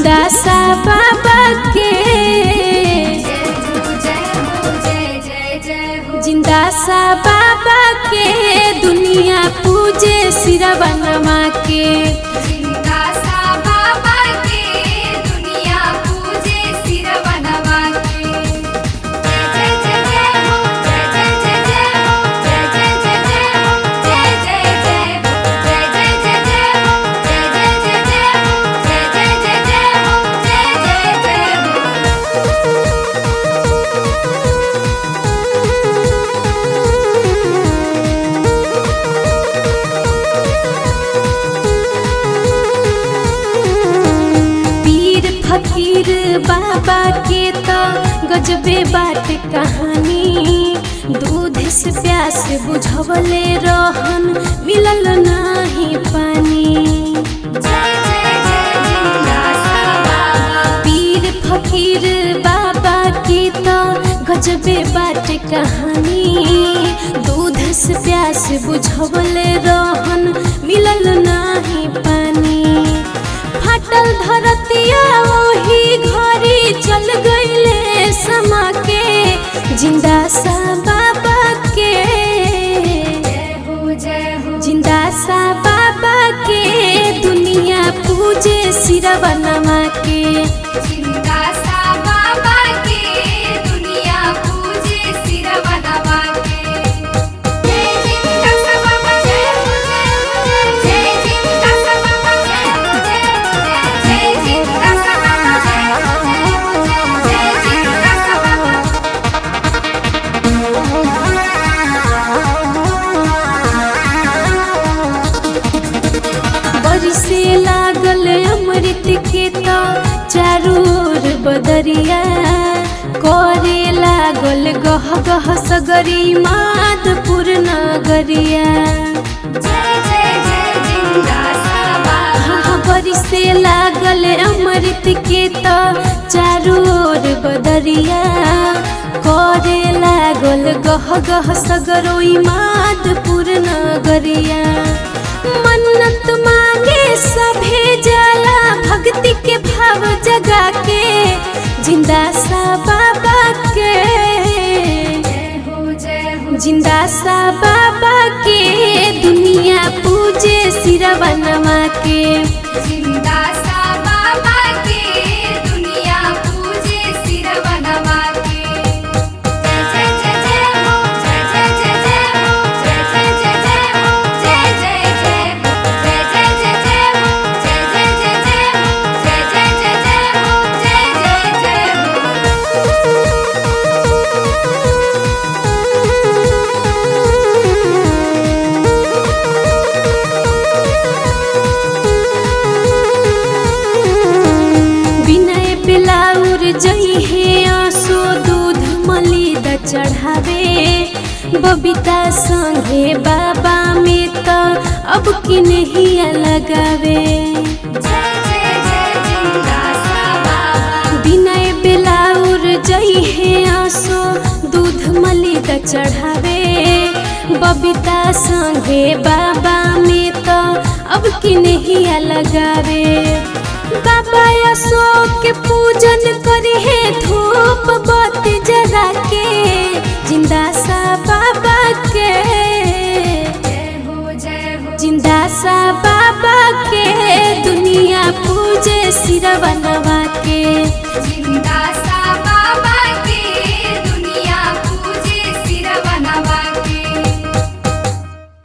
जिंदा सा बाबा के जिंदा सा बाबा के दुनिया पूजे सिरवा नमा के पीर फकीर बाबा के तो गजबे बाट कहानी दूध से प्यास बुझवले रहन मिलल नाही पानी पीर फकीर बाबा के तो गजबे बाट कहानी दूध से प्यास बुझवले रहन मिलल नाही पानी फाटल धरतिया ओही घरी चल गईले समा के जिंदा सा बाबा के जिंदा सा बाबा के दुनिया पूजे सिरवा नमा के बरिसे लागल अमृत के तो चारू ओर बदरिया करे लागल गह गह सगरी माधपुर नगरिया हाँ, बरिसे लागल अमृत के तो चारू ओर बदरिया करे लागल गह गह सगरोई माधपुर नगरिया मन्नत मांगे सभे जाला भक्ति के भाव जगा के जिंदा सा बाबा के जिंदा सा बाबा के दुनिया पूजे सिरवा नमा के जिंदा सा बाबा के दुनिया पूजे सिरवा नवा के जय जय जय जय हो जय जय जय जय हो जय जय जय जय हो जय जय जय हो जय जय जय जय हो जय जय जय जय हो जय जय जय जय हो जय जय जय हो विनय बिलाउर जई हे आंसू दूध मलिद चढ़ावे बबीता संगे बाबा में तो अब की नहीं लगावे जय जय जय जिंदा सा बाबा विनय बिलाउर जई हे आंसू दूध मलिद चढ़ावे बबीता संगे बाबा में तो अब की नहीं लगावे बाबा अशोक के पूजन करे है धूप बत्ती जला के जिंदा सा बाबा के जय हो जय हो जिंदा सा